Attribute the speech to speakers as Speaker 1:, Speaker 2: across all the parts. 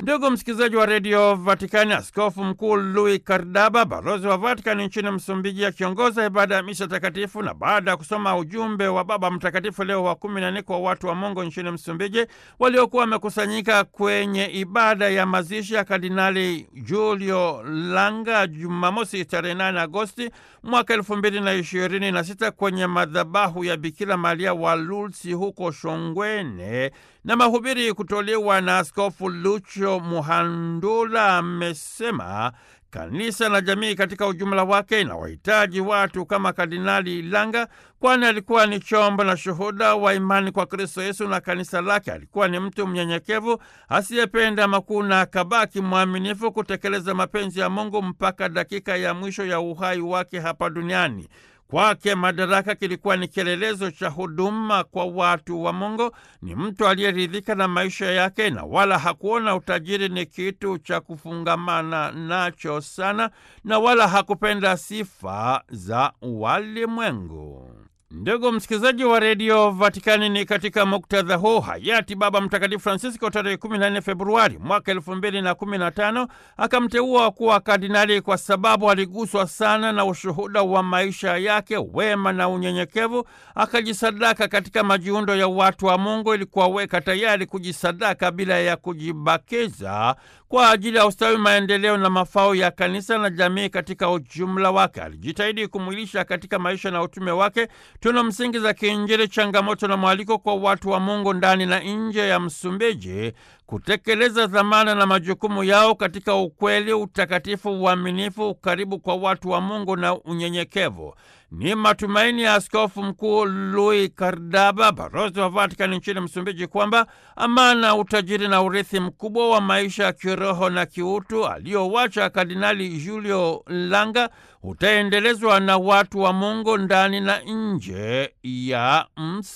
Speaker 1: Ndugu msikilizaji wa redio Vatikani, askofu mkuu Louis Kardaba, balozi wa Vatikani nchini Msumbiji, akiongoza ibada ya misa takatifu na baada ya kusoma ujumbe wa Baba Mtakatifu Leo wa kumi na nne kwa watu wa Mungu nchini Msumbiji waliokuwa wamekusanyika kwenye ibada ya mazishi ya Kardinali Julio Langa Jumamosi tarehe 8 Agosti mwaka elfu mbili na ishirini na sita kwenye madhabahu ya Bikira Maria wa Lulsi huko Shongwene na mahubiri kutolewa na Askofu Lucho Muhandula amesema kanisa na jamii katika ujumla wake inawahitaji watu kama Kardinali Langa, kwani alikuwa ni chombo na shuhuda wa imani kwa Kristo Yesu na kanisa lake. Alikuwa ni mtu mnyenyekevu asiyependa makuu na akabaki mwaminifu kutekeleza mapenzi ya Mungu mpaka dakika ya mwisho ya uhai wake hapa duniani. Kwake madaraka kilikuwa ni kielelezo cha huduma kwa watu wa Mungu. Ni mtu aliyeridhika na maisha yake na wala hakuona utajiri ni kitu cha kufungamana nacho sana, na wala hakupenda sifa za walimwengu. Ndugu msikilizaji wa redio Vatikani, ni katika muktadha huu hayati Baba Mtakatifu Francisco tarehe 14 Februari mwaka elfu mbili na kumi na tano akamteua kuwa kardinali kwa sababu aliguswa sana na ushuhuda wa maisha yake, wema na unyenyekevu. Akajisadaka katika majiundo ya watu wa Mungu ili kuwaweka tayari kujisadaka bila ya kujibakiza kwa ajili ya ustawi, maendeleo na mafao ya kanisa na jamii katika ujumla wake. Alijitahidi kumwilisha katika maisha na utume wake tuna msingi za kiinjili, changamoto na mwaliko kwa watu wa Mungu ndani na nje ya Msumbiji kutekeleza dhamana na majukumu yao katika ukweli, utakatifu, uaminifu, ukaribu kwa watu wa Mungu na unyenyekevu. Ni matumaini ya Askofu Mkuu Louis Kardaba, balozi wa Vatikani nchini Msumbiji, kwamba amana, utajiri na urithi mkubwa wa maisha ya kiroho na kiutu aliyowacha Kardinali Julio Langa utaendelezwa na watu wa Mungu ndani na nje ya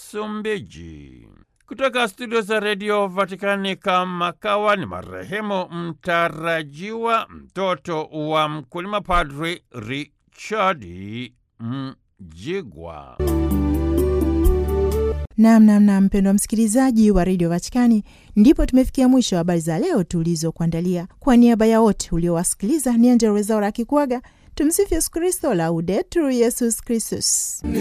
Speaker 1: Msumbiji. Kutoka studio za redio Vatikani, kama kawa ni marehemu mtarajiwa mtoto wa mkulima Padri Richard Mjigwa.
Speaker 2: Namnamna mpendwa msikilizaji wa redio Vatikani, ndipo tumefikia mwisho wa habari za leo tulizokuandalia. Kwa niaba ya wote uliowasikiliza, ni Angella Rwezaura akikuaga. Tumsifu Yesu Kristo, Laudetur Yesus Kristus.